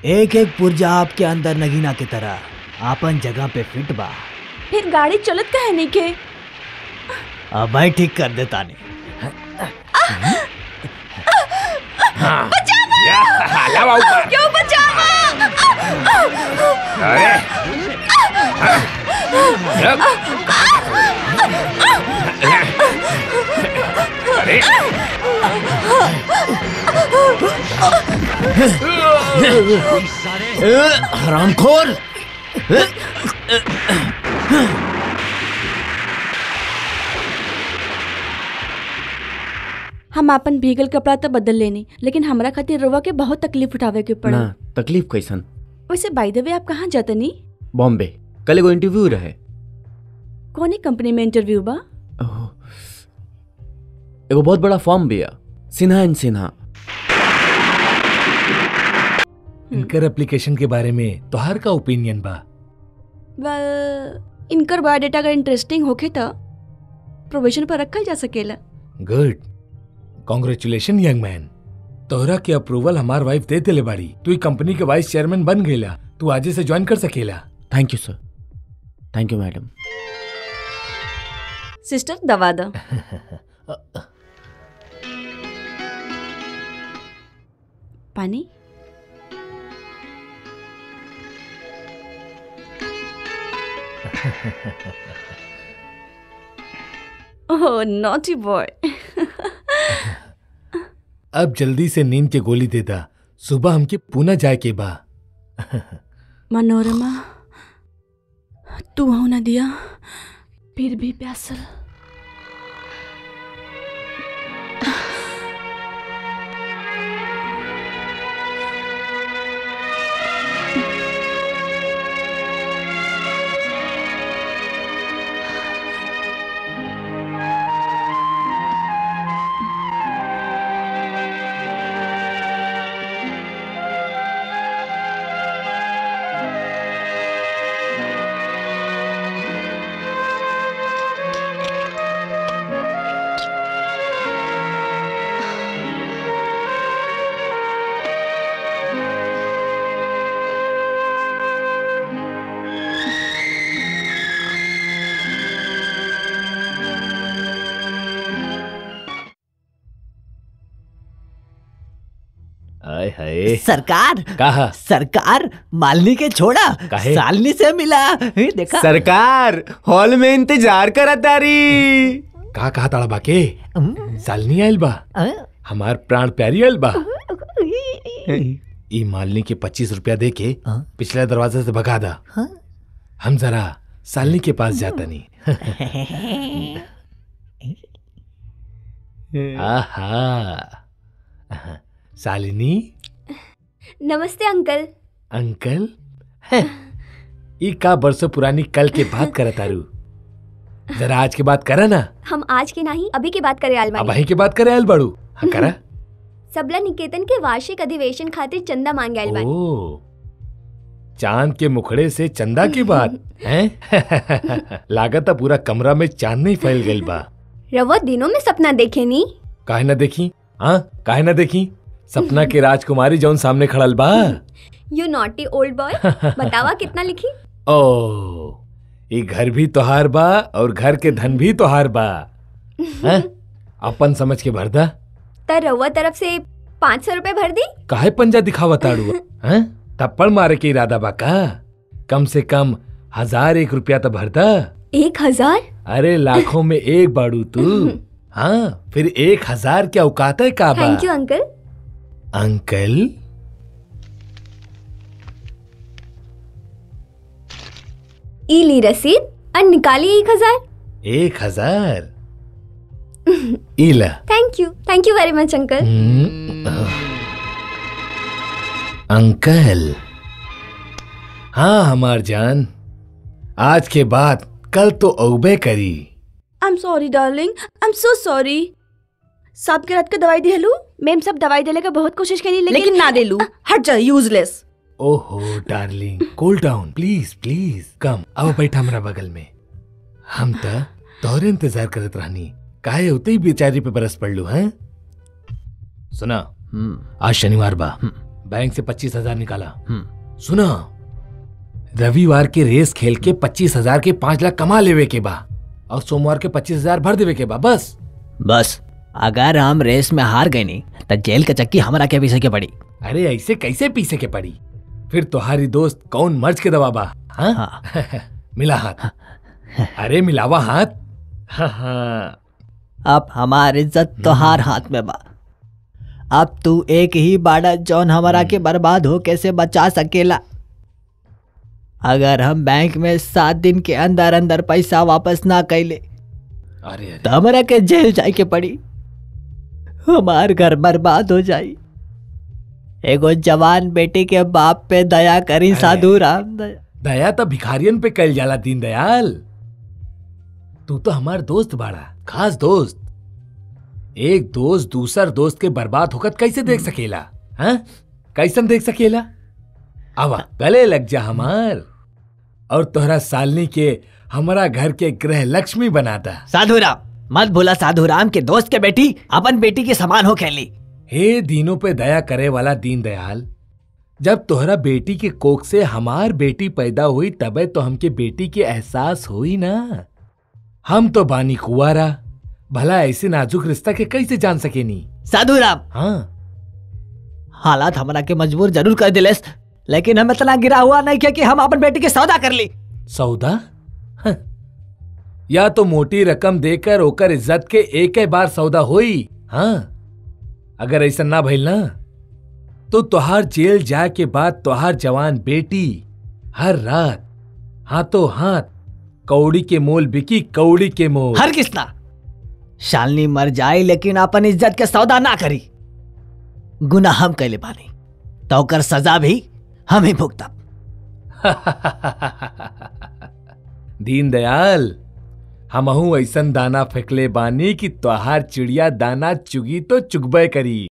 एक एक पुर्जा आपके अंदर नगीना की तरह आपन जगह पे फिट बा फिर गाड़ी चलत काहे नहीं के अब मैं ठीक कर देता नहीं लावा ऊपर क्यों बचावा अरे रख। अरे हरामखोर हम अपन भीगल कपड़ा तो बदल लेनी लेकिन हमरा खातिर रोवा के बहुत तकलीफ उठावे के पड़ी ना तकलीफ कैसन वैसे बाय द वे आप कहाँ जातनी बॉम्बे कल एगो इंटरव्यू रहे कौन कंपनी में इंटरव्यू बा ओह, एगो बहुत बड़ा फॉर्म भी है सिन्हा एंड सिन्हा इनकर एप्लीकेशन के बारे में तोहार का ओपिनियन बा वेल इनकर बायोडाटा अगर इंटरेस्टिंग होखे तो प्रोविजन पर रखल जा सकेला गुड कॉन्ग्रेचुलेशन यंग मैन तोहरा के अप्रूवल हमार वाइफ दे देले बाड़ी तू ई कंपनी के वाइस चेयरमैन बन गईला तू आजे से ज्वाइन कर सकेला thank you sir thank you madam sister दवा दो पानी ओह नॉटी बॉय अब जल्दी से नींद के गोली दे दा सुबह हमके पुणे जाए के बा मनोरमा तू हो ना दिया फिर भी प्यासल आय हाय सरकार कहा सरकार मालनी के छोड़ा काहे? सालनी से मिला हे, देखा सरकार हॉल में इंतजार करा तारी का कहा ताड़ा बाके सालनी आयल बा अ? हमार प्राण प्यारी आयल बा ई मालनी के पच्चीस रुपया दे के हाँ? पिछले दरवाजे से भगा दा हाँ? हम जरा सालनी के पास जाता नहीं आहा सालिनी नमस्ते अंकल अंकल हैं, ई का बरसों पुरानी कल के बात करत तारू जरा आज के बात करा ना हम आज के नहीं अभी की बात करे अब आलमानी वहीं के बात करे आयल बड़ू हाँ करा सबला निकेतन के वार्षिक अधिवेशन खातिर चंदा मांगे आयल बानी ओ चांद के मुखड़े से चंदा की बात हैं लागत है पूरा कमरा में चांद नहीं फैल गई बा रवो दिनों में सपना देखे नी काहे ना देखी हाँ काहे ना देखी सपना के राजकुमारी जौन सामने खड़ल बा यू नॉटी ओल्ड बॉय बतावा कितना लिखी ओ ये घर भी तोहार बा और घर के धन भी तोहार बा हैं? अपन समझ के भर दा त रवा तरफ से पाँच सौ रूपए भर दी काहे पंजा दिखावा ताड़ू हैं थप्पड़ मारे के इरादा बा का कम से कम हजार एक रुपया तो भर दा एक हजार अरे लाखों में एक बाड़ू तू हाँ फिर एक हजार क्या औकात है का बा थैंक यू अंकल अंकल ई ली रसीद और निकाली एक हजार एक हजार इला thank you thank you very much uncle हम्म, अंकल हाँ हमार जान आज के बाद कल तो औबे करी I am sorry darling I am so sorry सब के रात के दवाई दिलू मैम सब दवाई देले का बहुत कोशिश करी लेकिन, लेकिन ना देलू हट जा यूजलेस ओहो darling cool down please please come अब बैठा हमरा बगल में हम त तोहरे इंतजार करत रहनी काहे होते ही बेचारी पे बरस पड़लू हैं सुना हम्म, आज शनिवार बा बैंक से पच्चीस हजार निकाला हम्म सुना रविवार के रेस खेल के पच्चीस हजार के पांच लाख कमा लेवे के बा और सोमवार के पच्चीस हजार भर देवे के बा बस बस अगर हम रेस में हार गए नहीं तो जेल के चक्की हमरा के पीछे के पड़ी अरे ऐसे कैसे पीछे के पड़ी फिर तुम्हारी दोस्त कौन मर्ज के दवा बा हाँ? हाँ मिला हाथ अरे मिलावा हाथ हाँ हाँ अब हमार इज्जत तोहार हाथ में बा अब तू एक ही बाड़ा जौन हमारा के बर्बाद हो कैसे बचा सकेला अगर हम बैंक में सात दिन के अंदर अंदर पैसा वापस ना कैले अरे अरे तो हमरा के जेल जाए के पड़ी हमार घर बर्बाद हो जाई एगो जवान बेटी के बाप पे दया करी अरे। साधु राम दया दया तो भिखारियन पे कल जाला दीनदयाल तू तो हमार दोस्त बाड़ा खास दोस्त एक दोस्त दूसर दोस्त के बर्बाद होकर कैसे देख सकेला हाँ कैसन देख सकेला अब गले लग जा हमार और तोहरा सालनी के हमारा घर के गृह लक्ष्मी बनाता साधु राम मत भूला साधु राम के दोस्त के बेटी अपन बेटी के समान हो खेली हे दीनों पे दया करे वाला दीनदयाल जब तोहरा बेटी के कोख से हमार बेटी पैदा हुई तबे तो हमके बेटी के एहसास हुई ना हम तो बानी कुआरा भला ऐसे नाजुक रिश्ता के कैसे जान सकेनी साधु राम हाँ हालात हमरा के मजबूर जरूर कर दिलेस लेकिन हम इतना गिरा हुआ नहीं किया कि हम अपन बेटी के सौदा कर ली सौदा हं। या तो मोटी रकम देकर ओकर इज्जत के एक ही बार सौदा होई हाँ अगर ऐसा ना भइल ना तो तोहार जेल जाए के बाद तोहार जवान बेटी हर रात हाथों हाथ कौड़ी के मोल बिकी कौड़ी के मोल हर किसना शालनी मर जाए लेकिन अपन इज्जत के सौदा ना करी गुनाह हम कैले बानी तो ओकर सजा भी हम ही भुगतब दीनदयाल हमहू ऐसन दाना फेंकले बानी कि तोहार चिड़िया दाना चुगी तो चुगबे करी